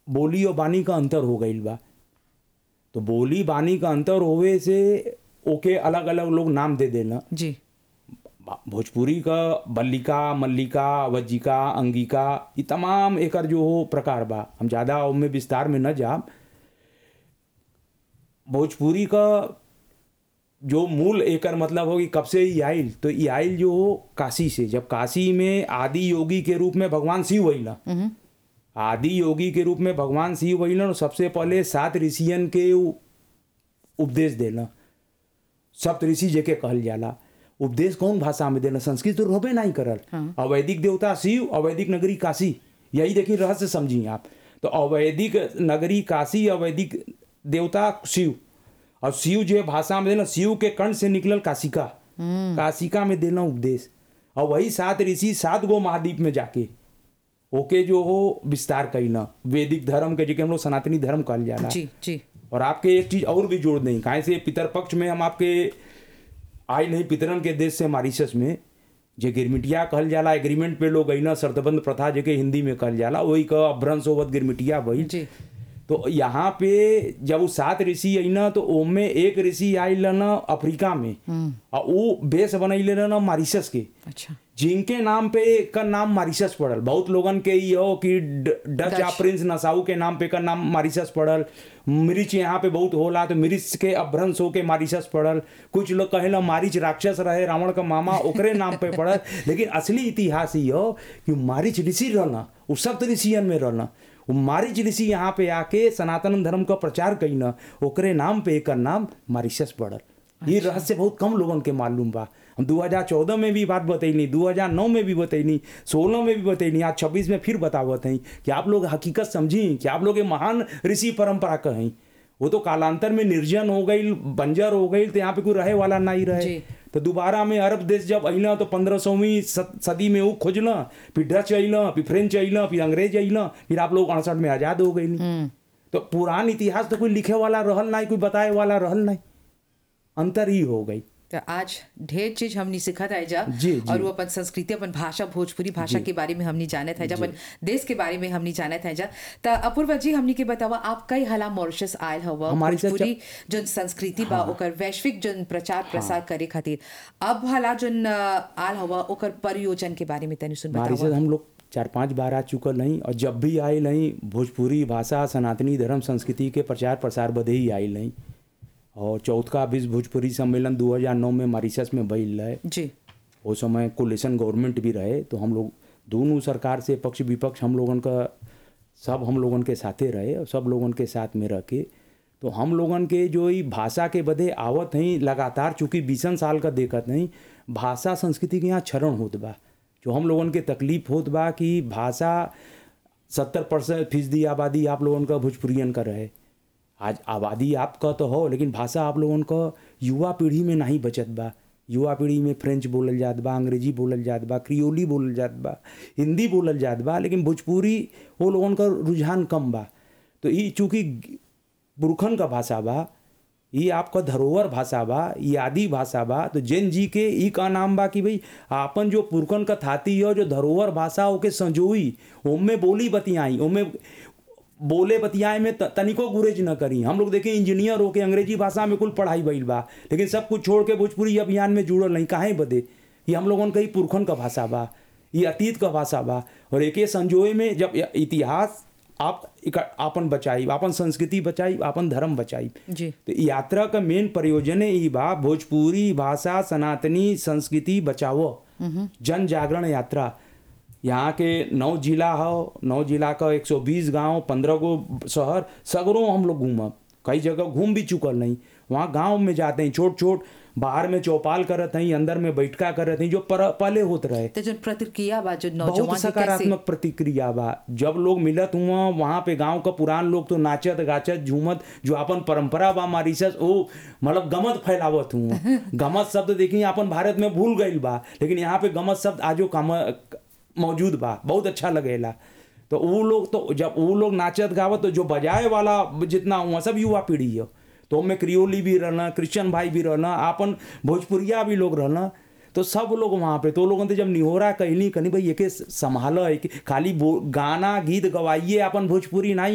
बोली और बानी का अंतर हो गईल बा तो बोली बानी का अंतर होवे से ओके अलग अलग लोग नाम दे देना जी भोजपुरी का बल्लिका मल्लिका वज्जिका अंगिका ये तमाम एकर जो हो प्रकार बा हम ज़्यादा उनमें विस्तार में न जा भोजपुरी का जो मूल एकर मतलब हो कि कब से ही आइल तो ये आइल जो हो काशी से जब काशी में आदि योगी के रूप में भगवान शिव वहीला आदि योगी के रूप में भगवान शिव वहीलन सबसे पहले सात ऋषियन के उ- उपदेश देना सप्त ऋषि जेके कहल जाला उपदेश कौन भाषा में देना संस्कृत तो रोबे नहीं करल अवैदिक देवता शिव अवैदिक नगरी काशी यही देखिए रहस्य समझिए आप तो अवैदिक नगरी काशी अवैदिक देवता शिव और शिव जो है भाषा में देना शिव के कर्ण से निकलल काशिका काशिका में देना उपदेश और वही सात ऋषि सात गो महाद्वीप में जाके ओके जो हो विस्तार कैला वैदिक धर्म के जेके हम लोग सनातनी धर्म कहल जाला जी जी और आपके एक चीज और भी जोड़ दें काहे से पितर पक्ष में हम आपके आए नहीं पितरन के देश से मारिशस में जे गिरमिटिया कहल जाला एग्रीमेंट पे लोग अइना शर्तबंद प्रथा जेके हिंदी में कहल जाला वही का अभ्रंश होवत गिरमिटिया भइल जी तो यहाँ पे जब वो सात ऋषि अइना तो ओमे एक ऋषि आइल न अफ्रीका में और वो बेस बनैले न मारिशस के अच्छा जिनके नाम पे का नाम मारिशस पड़ल बहुत लोगन के ई हो कि ड- डच या प्रिंस नसाऊ के नाम पे का नाम मारिशस पड़ल मिर्च यहाँ पे बहुत होला तो मिर्च के अभ्रंश होके मारिशस पड़ल कुछ लोग कहेला मारिच राक्षस रहे रावण का मामा ओकरे नाम पे पड़ल लेकिन असली इतिहास ई हो कि मारिच ऋषि रहना वो सप्त ऋषियन में रहना वो मारिच ऋषि यहाँ पे आके सनातन धर्म का प्रचार कईना ओकरे नाम पे एकर नाम मारिशस पड़ल ये रहस्य बहुत कम लोगन के मालूम बा हम 2014 में भी बात बतैनी 2009 में भी बतैनी 16 में भी बतैनी आज 26 में फिर बतावत हैं कि आप लोग हकीकत समझी कि आप लोग ये महान ऋषि परंपरा का हैं वो तो कालांतर में निर्जन हो गई बंजर हो गई तो यहाँ पे कोई रहे वाला नहीं रहे जी। तो दोबारा में अरब देश जब अइला तो पंद्रह सौवीं सदी में वो खोजला फिर डच अइला फिर फ्रेंच अइला फिर अंग्रेज अइला फिर आप लोग अड़सठ में आजाद हो गई तो पुरान इतिहास तो कोई लिखे वाला रहल नहीं कोई बताए वाला रहल नहीं अंतर ही हो गई तो आज ढेर चीज हमने सीखा था जा जी, जी। और वो अपन संस्कृति अपन भाषा भोजपुरी भाषा के बारे में हमने जाने था जा अपन देश के बारे में हमने जाने था जा तो अपूर्वा जी हमने के बतावा आप कई हाला मॉरिशस आयल हवा हमारी से भोजपुरी जोन संस्कृति बा ओकर वैश्विक जोन प्रचार प्रसार करे खातिर अब हाला जोन अ, आल हवा ओकर परियोजन के बारे में तनी सुन हमारी बतावा से हम लोग चार पांच बार आ चुकल नहीं और जब भी आए नहीं भोजपुरी भाषा सनातनी धर्म संस्कृति के प्रचार प्रसार बदे ही आए नहीं और चौथा विश्व भोजपुरी सम्मेलन 2009 में मॉरिशस में भइल रहे जी उस समय कोलिशन गवर्नमेंट भी रहे तो हम लोग दोनों सरकार से पक्ष विपक्ष हम लोगन का सब हम लोगन के साथे रहे और सब लोगन के साथ में रह के तो हम लोगन के जो ई भाषा के बदे आवत हैं लगातार चूंकि बीसन साल का देखत नहीं भाषा संस्कृति के यहाँ क्षरण होत बा जो हम लोगन के तकलीफ होत बा कि भाषा सत्तर परसेंट फीसदी आबादी आप लोगन का भोजपुरियन का रहे आज आबादी आपका तो हो लेकिन भाषा आप लोगन का युवा पीढ़ी में नहीं बचत बा युवा पीढ़ी में फ्रेंच बोलल जात बा अंग्रेजी बोलल जात बा क्रियोली बोलल जात बा हिंदी बोलल जात बा लेकिन भोजपुरी वो लोगन का रुझान कम बा तो ई चूंकि पुरखन का भाषा बा ये आपका धरोहर भाषा बा ये आदि भाषा बा तो जैन जी के ई का नाम बा कि भाई आपन जो पुरखन का थाती हो जो धरोहर भाषा ओके संजोई ओमे बोली बतियाई ओमे बोले बतियाए में त- तनिको गुरेज न करी हम लोग देखें इंजीनियर होके अंग्रेजी भाषा में कुल पढ़ाई भइल बा लेकिन सब कुछ छोड़ के भोजपुरी अभियान में जुड़ल नहीं काहे बदे ये हम लोगन का ही पुरखन का भाषा बा ये अतीत का भाषा बा और एके संजोए में जब य- इतिहास आप इक- आपन बचाई आपन संस्कृति बचाई आपन धर्म बचाई जी तो इ यात्रा का मेन प्रयोजन ई बा भोजपुरी भाषा सनातनी संस्कृति बचाओ जन जागरण यात्रा यहाँ के नौ जिला हो नौ जिला का 120 गांव पंद्रह गो शहर सगरों हम लोग घूमब कई जगह घूम भी चुकल नहीं वहाँ गांव में जाते हैं छोट छोट बाहर में चौपाल करत हैं अंदर में बैठका करत हैं जो पर, पहले होत रहे तो जोन प्रतिक्रिया बा जो बहुत नौजवान के कैसे सकारात्मक प्रतिक्रिया बा जब लोग मिलत हुआ वहाँ पे गांव का पुरान लोग तो नाचत गाचत झूमत जो अपन परंपरा बा मारिशस ओ मतलब गमत फैलावत हुआ गमत शब्द देखी अपन भारत में भूल गईल बा लेकिन यहाँ पे गमत शब्द आजो काम मौजूद बा बहुत अच्छा लगेला तो वो लोग तो जब वो लोग नाचत गावत तो जो बजाए वाला जितना हुआ सब युवा पीढ़ी है तो में क्रियोली भी रहना क्रिश्चियन भाई भी रहना आपन भोजपुरिया भी लोग रहना तो सब लोग वहाँ पे तो लोगन तो जब निहोरा कहली कनी भाई एके संभाल खाली बो- गाना गीत गवाइए अपन भोजपुरी नहीं